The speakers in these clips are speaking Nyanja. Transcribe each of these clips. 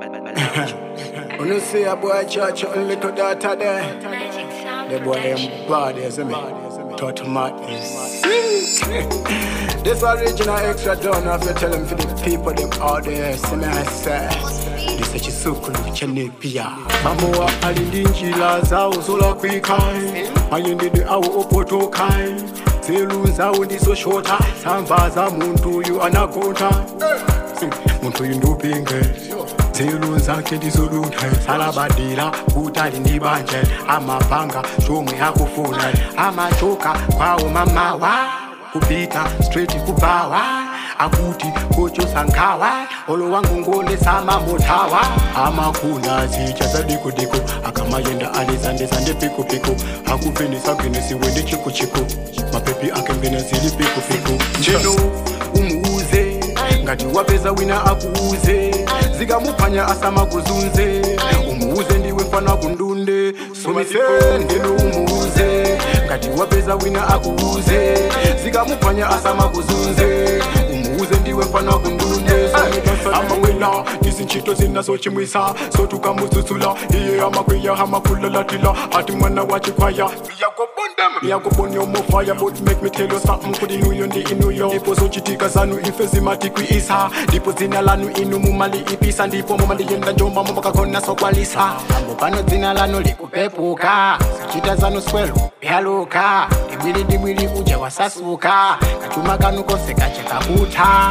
When you see a boy church, your little daughter there, the boy them bad, you see me? Total madness. this original extra done, I have to tell them for the people them out there, see me I say. This is chisukulu chenepia mamowa alindi njila zawo zolakwikayi mayendedwe awo opotokayi zelu zawo ndizoshota samva za muntu uyu anagonta muntu uyu ndupinge zelu zakhe ndizolunhe salabadila kutali ndibanje amapanga shomwe akufuna amachoka kwawo mamawa kupita straight kubawa akuti kochosa nkhawa olo wangu ngole samamothawa amakunda zitsha zadikudiko akamayenda alizandezande pikupiko akupenisagenesiwe ndichikuchiku mapepi ake mbena zili pikupiko njeno umuuze ngati wapeza wina akuuze zikamuphwanya asamakuzunze umuuze ndiwe mfana kundunde somise ndeno umuuze ngati wapeza wina akuuze zikamuphwanya asamakuzunze umuuze ndiwe mfana kundunde amawela izinchito zinazochimwisa sotukamudzudzula iye amakwiya amakulalatila ati mwana wachikwaya yakubona mofaya but make me tell you something kudi inuyo ndi inuyo ndipo zochitika zanu ife zimatikwiisa ndipo dzina lanu inu mumali ipisa ndipo mumandiyenda njomba mumakagona sokwalisa ambo pano dzina lanu likupepuka zichita zanu swelo yaluka ndibwili ndibwili uja wasasuka kachuma kanu konse kachakakutha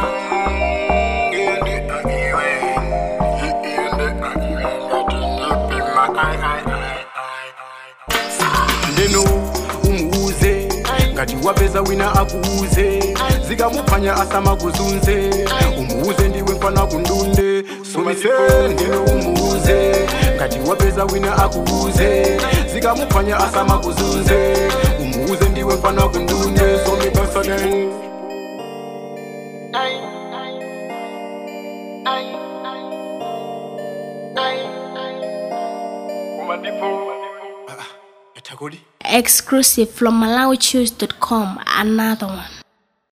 ndeno umuuze ngati wapeza wina akuuze zikamuphwanya asamakuzunze umuuze ndiwe mfana kundunde somise ndeno umuuze ngati wapeza wina akuuze zikamuphwanya asamakuzunze umuuze ndiwe mfana kundunde somipesane Yatakuli? Exclusive from MalawiChoose.com. Another one.